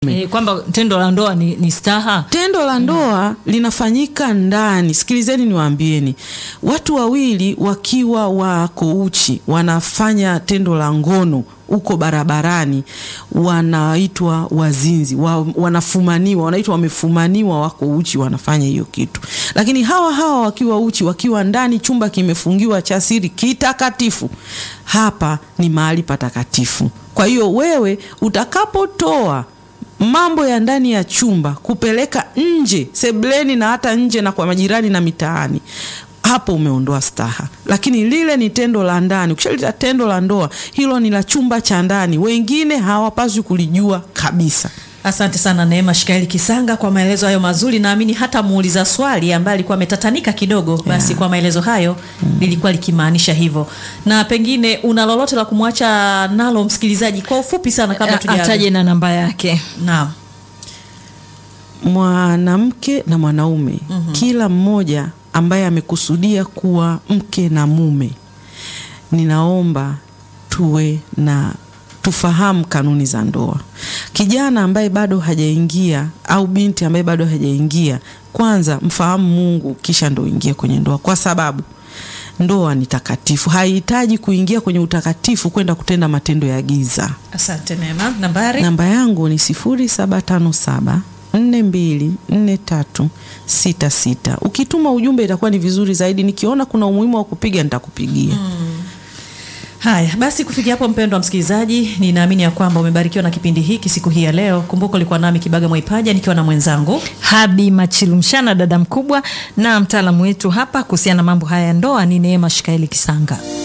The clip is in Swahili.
E, kwamba tendo la ndoa ni, ni staha. Tendo la ndoa linafanyika ndani. Sikilizeni niwaambieni, watu wawili wakiwa wako uchi wanafanya tendo la ngono huko barabarani, wanaitwa wazinzi wa, wanafumaniwa, wanaitwa wamefumaniwa, wako uchi, wanafanya hiyo kitu. Lakini hawa hawa wakiwa uchi, wakiwa ndani, chumba kimefungiwa cha siri kitakatifu, hapa ni mahali patakatifu. Kwa hiyo wewe utakapotoa mambo ya ndani ya chumba kupeleka nje sebleni na hata nje na kwa majirani na mitaani, hapo umeondoa staha. Lakini lile ni tendo la ndani. Ukishalita tendo la ndoa, hilo ni la chumba cha ndani, wengine hawapaswi kulijua kabisa. Asante sana Neema Shikaeli Kisanga kwa maelezo hayo mazuri. Naamini hata muuliza swali ambaye alikuwa ametatanika kidogo, basi kwa maelezo hayo lilikuwa likimaanisha hivyo. Na pengine una lolote la kumwacha nalo msikilizaji kwa ufupi sana kabla tujaanza? Ataje na namba yake. Naam. Mwanamke na mwanaume, kila mmoja ambaye amekusudia kuwa mke na mume, ninaomba tuwe na tufahamu kanuni za ndoa. Kijana ambaye bado hajaingia au binti ambaye bado hajaingia, kwanza mfahamu Mungu, kisha ndo ingie kwenye ndoa, kwa sababu ndoa ni takatifu. Haihitaji kuingia kwenye utakatifu kwenda kutenda matendo ya giza. Asante Neema. Nambari? Namba yangu ni 0757 424366. Ukituma ujumbe itakuwa ni vizuri zaidi. Nikiona kuna umuhimu wa kupiga nitakupigia. Haya basi, kufikia hapo, mpendwa msikilizaji, ninaamini ya kwamba umebarikiwa na kipindi hiki siku hii ya leo. Kumbuka ulikuwa nami Kibaga Mwaipaja nikiwa na mwenzangu Habi Machilumshana, dada mkubwa, na mtaalamu wetu hapa kuhusiana na mambo haya ya ndoa ni Neema Shikaeli Kisanga.